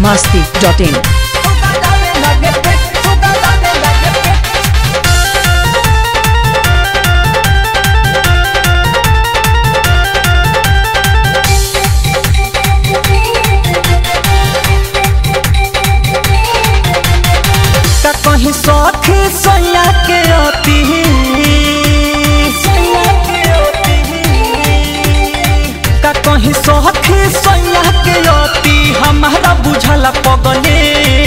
masti.in. का कहीं सखी सैया के अति का कहीं सखी सैया के अति हमारा बुझला पगले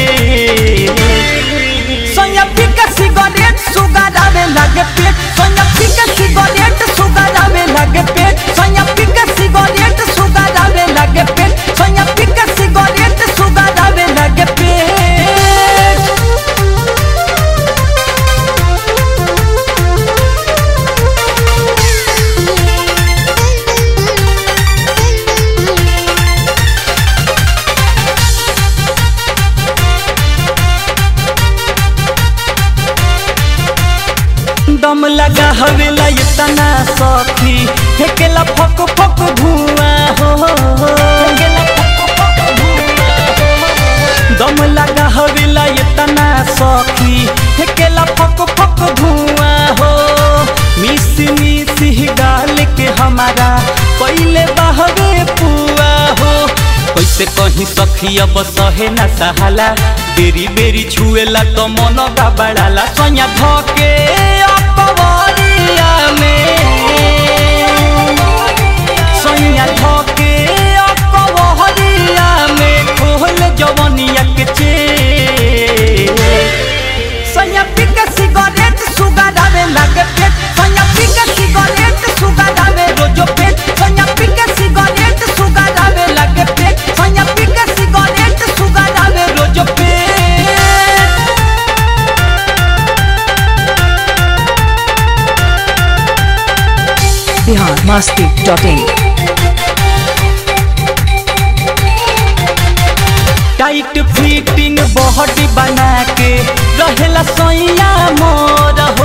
सैया पीके सिगरेट सुगारावे लगे पेट सैया पीके सिगरेट सुगारावे लगे पेट सैया पीके सिगरेट सुगारावे लगे पेट सैया पीके सिगरेट सुगारावे लगे पेट दम लगा हवेला इतना सखी फेकेला फक फक धुआं हो दम लगा हवेला इतना सखी फेकेला फक फक धुआं हो मिस मिस गाल के हमारा पहले बहवे पुआ हो कैसे कहीं सखी अब सहे न सहाला बेरी बेरी छुएला तो मन गबड़ाला सोया धके अकबरिया में सोया धके अकबरिया में खोल जवनिया के चे सोया पिके सिगरेट सुगारावे लगे पेट सोया पिके सिगरेट सुगारावे रोजो पेट सोया पिके सिगरेट सुगारावे लगे पेट सोया पिके सिगरेट सुगारावे रोजो पेट Bihar masti.in. Tight fitting body बना के रहेला सैया मोर हो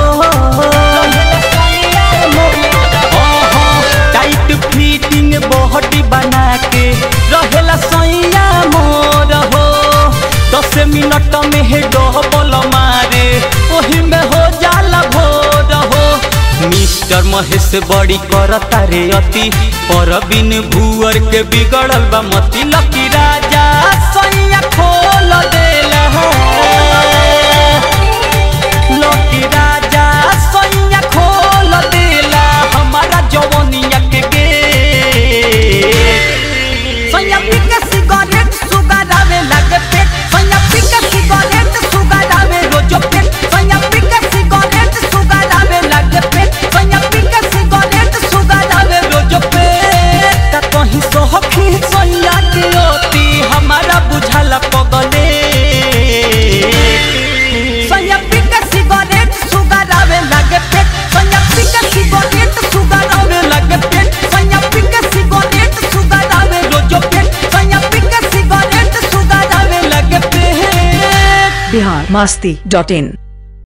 ओहो, टाइट फिटिंग बॉडी बना के रहेला सैया मोर हो दस मिनट में है डबल मारे ओही में हो जाला भोर हो मिस्टर महेश बड़ी करता रे अति पर बिन भूअर के बिगड़ल बा मती लकी राजा सैया खोल देला लकी राजा सैया खोल देला हमारा जवनिया के गेट सैया पिके सिगरेट सुगारावे लगे पेट सैया पिके सिगरेट सुगारावे रोजो पेट सैया पिके सिगरेट सुगारावे लगे पेट सैया पिके सिगरेट सुगारावे रोजो पेट का कहीं सोहखी सैया के ओती हमारा बुझला पगले सैया पिके सिगरेट सुगारावे लगे पेट सैया पिके सिगरेट सुगारावे लगे पेट सैया पिके सिगरेट सुगारावे रोजो पेट सैया पिके सिगरेट सुगारावे लगे पेट Bihar masti.in.